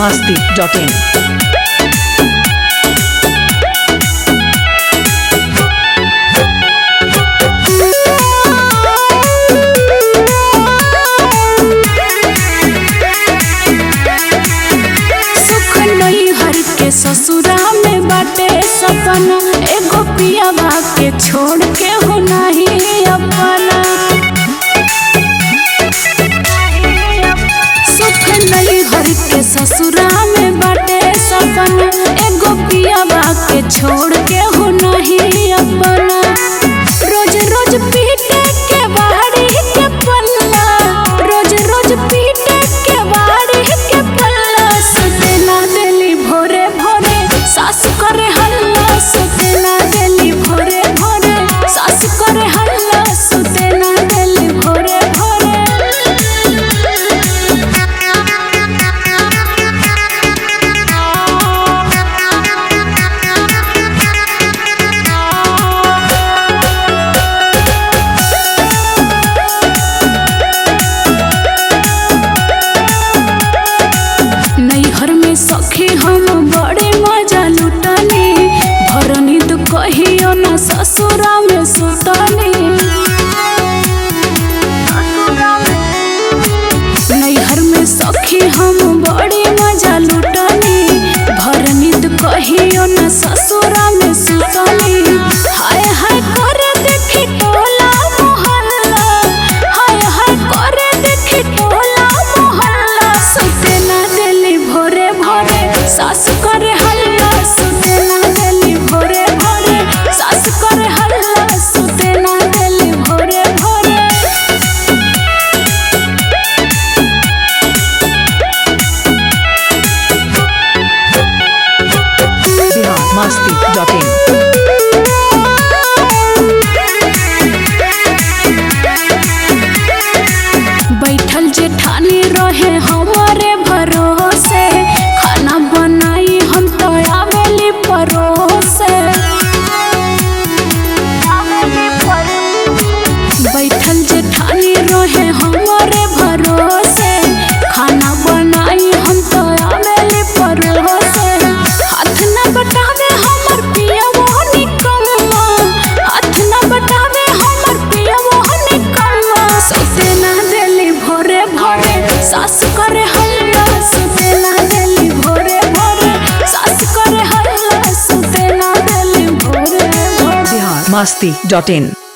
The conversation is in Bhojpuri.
masti.in. सुख नहीं हर के ससुरा में बाटे सपना एगो पियावा के छोड़ के हो नहीं अपना सुख नहीं हर के ससुरा में बाटे सपना एगो पियावा के छोड़ के हो नहीं अपना रोज रोज पीटे के बाड़ी के पल्ला रोज रोज पीटे के बाड़ी के पल्ला सुते ना देली भोरे भोरे सास करे हल्ला सुते ना देली भोरे भोरे सास करे हल्ला सुते ना देली भोरे भोरे नैहर में सखी हम बड़े मजा लुटनी भरनी तो कहियो न ससुरा में सुतनी नैहर में सखी हम बड़े मजा लुटनी भरनी तो कहियो न ससुरा में सुतनी हाय हाय करे देखी टोला मोहल्ला हाय हाय करे देखी टोला मोहल्ला सुते ना देली भोरे भोरे सास करे हल्ला सुते ना देली भोरे भोरे सास करे हल्ला सुते ना देली भोरे भोरे Bihar masti.in. बैठल जेठानी रहे हमारे भरोसे खाना बनाई हम तो आवेली परोसे बैठल जेठानी रहे हमारे भरोसे खाना बनाई हम तो आवेली परोसे हाथ न बटावे हमर पिया वो निकम्मा हाथ न बटावे हमर पिया वो निकम्मा सुते ना देली भोरे भोरे सास करे हल्ला सुते ना देली भोरे भोरे सास करे हल्ला सुते ना देली भोरे भोरे Bihar masti.in.